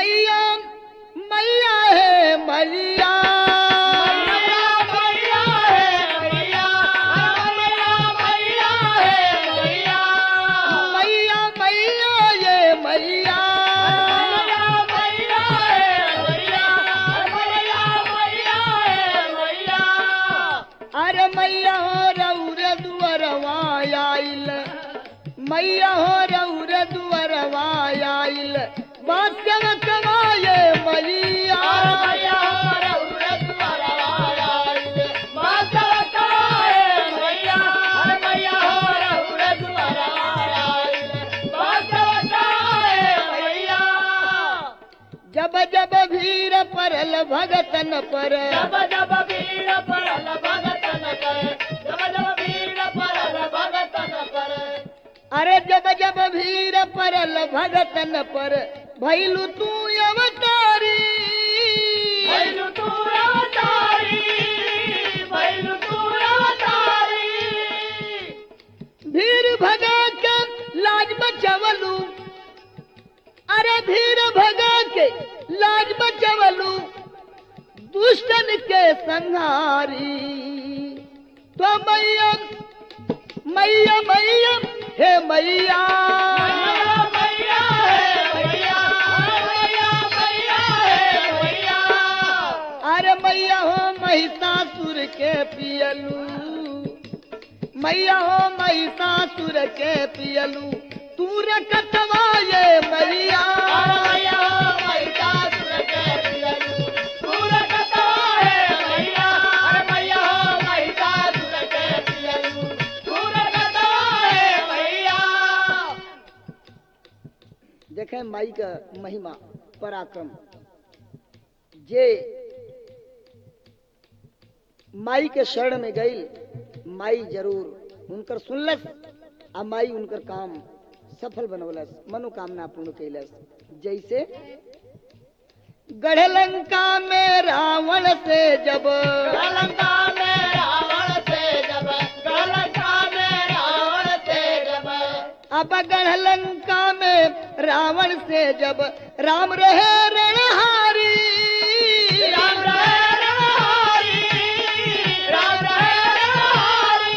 मैया मैया है मैया मैया मैया ये मैया अरे मैया हो रौर दुअरवा आइल मैया हो रौर दुअरवा आइल बादशाह कमाए मैया जब जब भीर परल भगतन पर जब जब वीर परल भगतन कर जब जब वीर परल भगतन कर अरे जब जब भीर परल भगतन पर भैलू तू अवतारी भैलु तू अवतारी भैलु तू अवतारी भीर भगा के लाज बचवलू अरे भीर भगा के लाज बचवलू दुष्टन के संहारी तो मैया मैया मैया हे मैया मैया है मैया मैया मैया है मैया अरे मैया हो महिषासुर के पियलू मैया हो महिषासुर के पियलू तू रखतवा ये मैया मैया मैया सुर के पियलू सुर कथा है मैया अरे मैया मैया सुर के पियलू सुर कथा है मैया देखें माई का महिमा पराक्रम जे माई के शरण में गई माई जरूर उनकर सुनलस आ माई उनकर काम सफल बनवलस मनोकामना पूर्ण कैलस जैसे गढ़लंका में रावण से जब गलंका में रावण से जब गलंका में रावण से जब अब गढ़लंका में रावण से जब राम रहे रणहारी राम रहे रणहारी राम रहे रणहारी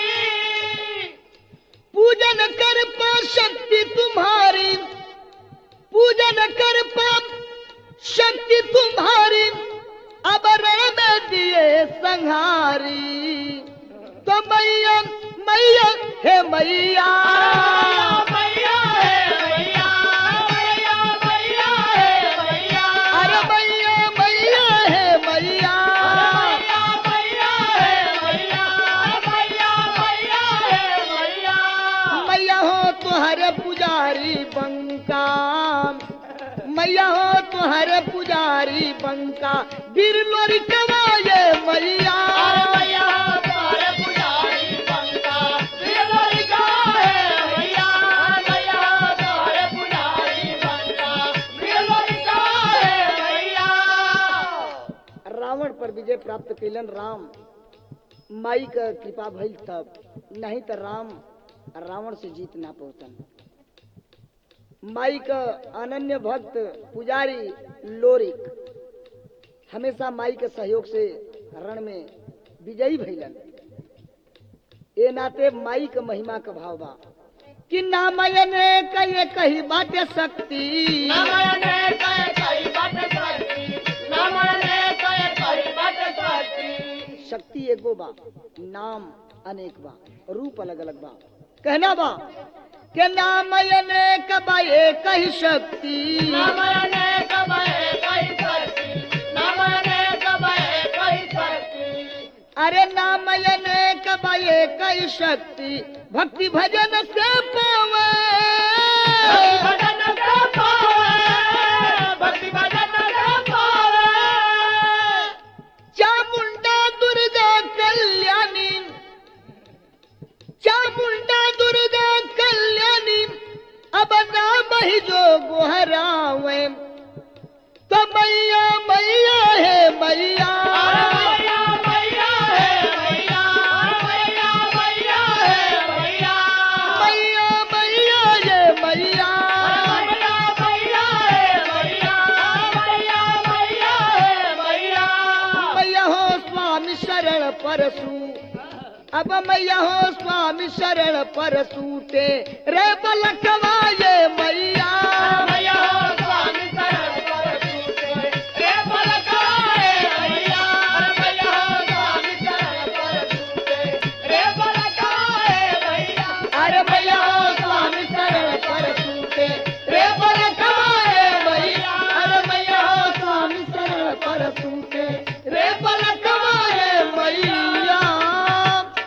पूजन कर पा शक्ति तुम्हारी पूजन कर पा शक्ति तुम्हारी अब रण में दिए संहारी तो मैया मैया हे मैया मैया है मैया मैया मैया है मैया अरे मैया मैया हे मैया मैया मैया है मैया मैया मैया है मैया मैया हो तुहरे पुजारी बंका मैया हो तुहरे पुजारी बंका वीर लोरी कमाए मैया अरे मैया तुम्हारे पुजारी बंका बिरलोरी का है मैया मैया तुम्हारे पुजारी बंका बिरलोरी का है मैया रावण पर विजय प्राप्त कैलन राम माई का कृपा भइल तब नहीं तो राम रावण से जीत ना पहुंचन माई का अनन्य भक्त पुजारी लोरिक हमेशा माई के सहयोग से रण में विजयी भइलन ए नाते माई के महिमा का भाव बा कि नामयन कहे कही बाटे शक्ति नमने कहे कही बात करती नमने कहे कही बात करती शक्ति एगो बा नाम अनेक बा रूप अलग अलग बा कहना बा के नाम अनेक बा एक ही शक्ति नमने कहे कही करती नमने कहे कही करती अरे नाम अनेक बा एक ही शक्ति भक्ति भजन से पावे भजन से पावे भक्ति भजन से पावे चामुंडा दुर्गा कल्याणी चामुंडा दुर्गा कल्याणी अब नाम ही जो गोहरावे तो मैया मैया है मैया मैया मैया है मैया मैया मैया है मैया मैया मैया ये मैया मैया मैया है मैया परसू अब मैया हो स्वामी शरण पर सूटे रे बलकवा ये मैया